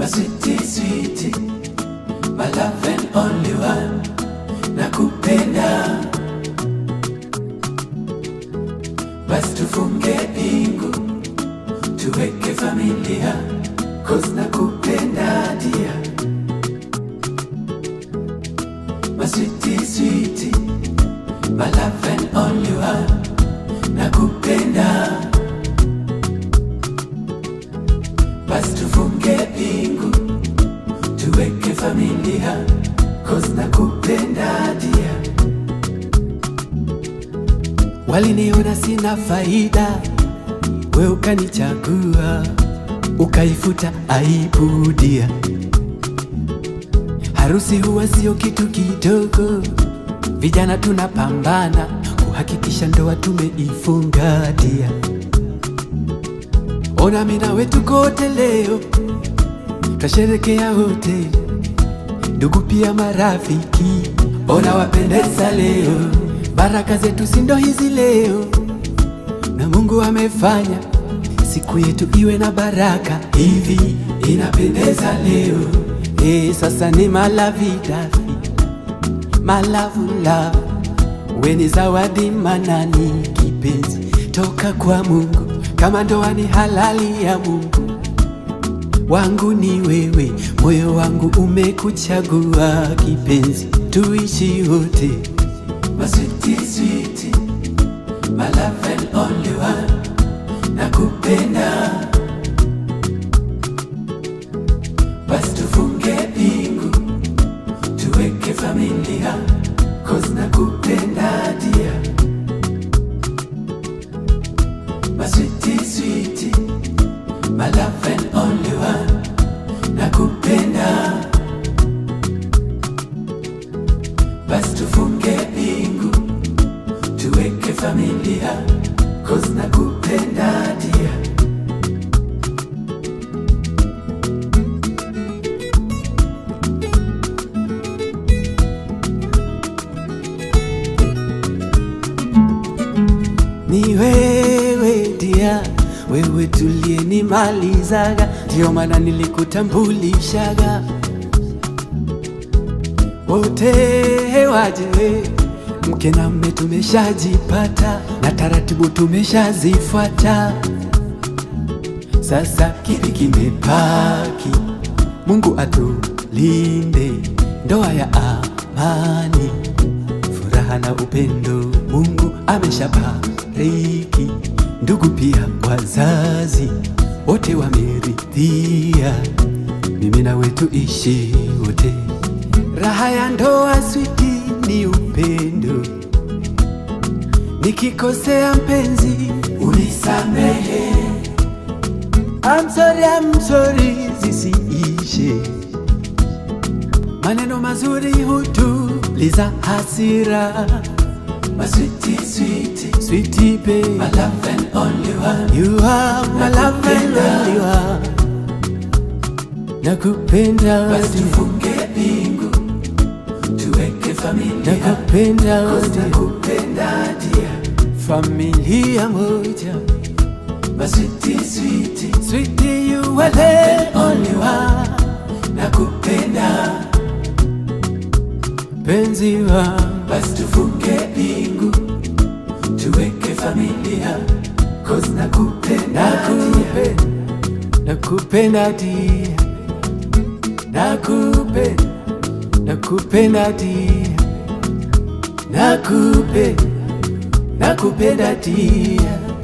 my sweetie, sweetie, my love and only one, nakupenda. Basi tufunge pingu, tuweke familia, cause nakupenda dia. My sweetie, sweetie, my love and only one, nakupenda. Basi tufunge pingu, tuweke familia, cause nakupenda dia. Waliniona sina faida, we ukanichagua, ukaifuta aibu dia. Harusi huwa sio kitu kidogo, vijana tunapambana kuhakikisha ndoa tumeifunga dia. Ona mimi nawe tuko wote leo, twasherekea wote, ndugu pia marafiki. Ona wapendeza leo, baraka zetu si ndo hizi leo, na Mungu amefanya siku yetu iwe na baraka hivi, inapendeza leo. Eh, sasa ni malavidafi malavula, we ni zawadi manani, kipenzi toka kwa Mungu, kama ndoa ni halali ya Mungu wangu ni wewe, moyo wangu umekuchagua kipenzi, tuishi wote. My sweetie, sweetie, my love and only one, nakupenda. Basi tufunge pingu, tuweke familia, cause nakupenda dia. My sweetie, sweetie, my love and only one, nakupenda. Basi tufunge pingu, tuweke familia, cause nakupenda dia. Ni wewe dia, wewe tuliyenimalizaga, ndio maana nilikutambulishaga. Wote waje, mke na mme tumeshajipata, na taratibu tumeshazifuata. Sasa kipi kimebaki? Mungu atulinde, ndoa ya amani furaha na upendo Mungu ameshabariki, ndugu pia wazazi wote wameridhia, mimi na wetu ishi wote. Raha ya ndoa switi ni upendo, nikikosea mpenzi unisamehe. I'm sorry, I'm sorry zisiishe maneno mazuri hutuliza hasira. My sweetie, sweetie, sweetie babe, my love and only one. You are my love and only one. Nakupenda Basi wote, tufunge pingu tuweke familia nakupenda Cause wote, nakupenda dia familia moja. My sweetie, sweetie, Sweetie, you are the only one. nakupenda Penzi wangu basi tufunge pingu tuweke familia Cause nakupenda dia nakupenda, nakupenda dia, nakupenda, nakupenda dia, nakupenda, nakupenda dia.